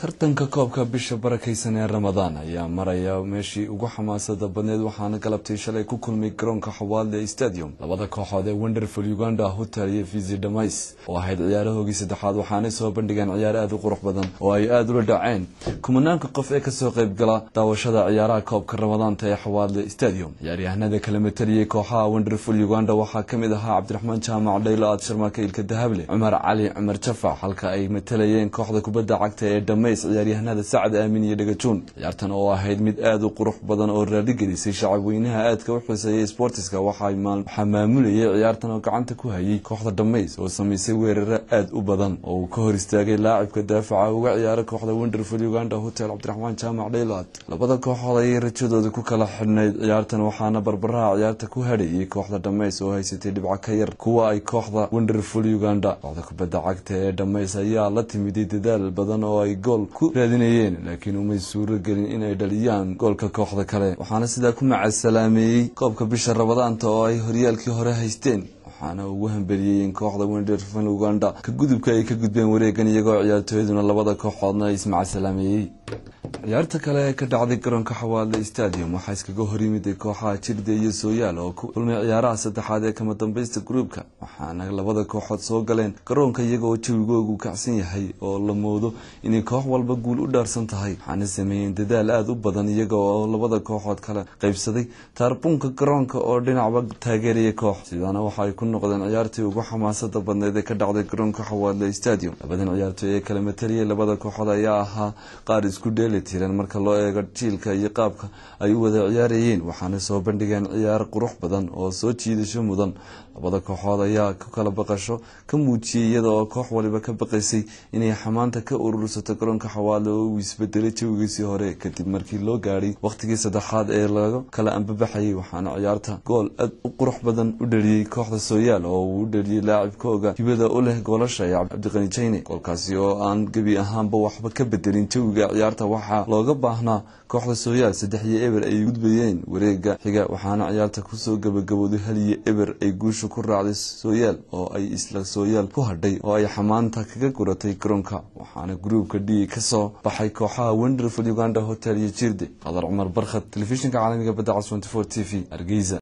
tartanka koobka bisha barakaysan ee ramadaan ayaa maraya meeshii ugu xamaasada badneed waxaana galabtay shalay ku kulmay garoonka xawaadle stadium labada kooxood ee wonderful uganda hotel iyo visi dhamays oo ahayd ciyaarahoogii saddexaad waxaanay soo bandhigeen ciyaar aada u qurux badan oo ay aada ula dhaceen kumanaanka qof ee kasoo qayb gala daawashada ciyaaraha koobka ramadaanta ee xawaadle stadium ciyaaryahanada kala mataliyey kooxaha wonderful uganda waxaa kamid ahaa cabdiraxmaan jaamac dhaylo aad sharmaaka ilka dahable cumar cali cumar jafac halka ay matalayeen kooxda kubadda cagta ee dhamays ciyaaryahanada sacad aamin iyo dhagajuun ciyaartan oo ahayd mid aada u qurux badan oo raaligelisay shacab weynaha aadka u xuseeyay sportiska waxaa maamulayay ciyaartan oo gacanta ku hayay kooxda dhamays oo samaysay weeraro aada u badan oo uu ka hor istaagay laacibka daafaca uga ciyaara kooxda wonderful uganda hotel cabdiraxmaan jaamac dhaylaad labada kooxood ayay rajadooda ku kala xidhnayd ciyaartan waxaana barbaraha ciyaarta ku hadhayay kooxda dhamays oo haysatay dhibco ka yar kuwa ay kooxda wonderful uganda kooxda kubadda cagta ee dhamays ayaa la timiday dadaal badan oo ay gool ku raadinayeen laakiin umay suuro gelin inay dhaliyaan goolka kooxda kale waxaana sidaa ku macasalaameeyey koobka bisha rabadaanta oo ay horyaalkii hore haysteen waxaana ugu hambeliyeen kooxda wonderful uganda ka gudubka ay ka gudbeen wareegan iyagoo ciyaartooyaduna labada kooxoodna ismacasalaameeyey ciyaarta kale ee ka dhacday garoonka xawaadle stadium waxaa iskaga horyimiday kooxaha jirde iyo sooyaal oo ku kulmay ciyaaraha saddexaad ee kama dambaysta gruubka waxaana labada kooxood soo galeen garoonka iyagooo jawigoogu kacsan yahay oo la moodo inay koox walba guul u dhaarsan tahay waxaana sameeyeen dadaal aada u badan iyaga oo labada kooxood kala qaybsaday taarbuunka garoonka oo dhinacba taageeraya koox sidaana waxa ay ku noqdeen ciyaartii ugu xamaasada badneed ee ka dhacday garoonka xawaadle stadium labadan ciyaartooy ee kala mataliyay labada kooxood ayaa ahaa qaar isku dheeli tiran marka loo eego jiilka iyo qaabka ay u wada ciyaarayeen waxaana soo bandhigeen ciyaar qurux badan oo soo jiidasho mudan labada kooxood ayaa ku kala baqasho ka muujiyey iyada oo koox waliba ka baqaysay inay xamaanta ka urursato garoonka xawaadle oo uu isbedelay jawigiisii hore kadib markii loo gaadhay wakhtigii saddexaad ee laga kala ambabaxayay waxaana ciyaarta gool aad u qurux badan u dhaliyey kooxda sooyaal oo uu u dhaliyey laacibkooga hibada u leh goolasha ee cabdiqani jayne goolkaasi oo aan gebi ahaanba waxba ka bedelin jawiga ciyaarta waxaa looga baahnaa kooxda sooyaal saddex iyo eber ay gudbayeen wareega xiga waxaana ciyaarta kusoo gabagabooday hal iyo eber ay guusha ku raacday sooyaal oo ay isla sooyaal ku hadhay oo ay xamaanta kaga guratay garoonka waxaana gruubka d kasoo baxay kooxaha wonderful uganda hotel iyo jirde qadar cumar barkhad telefishinka caalamiga badda cas t v hargeysa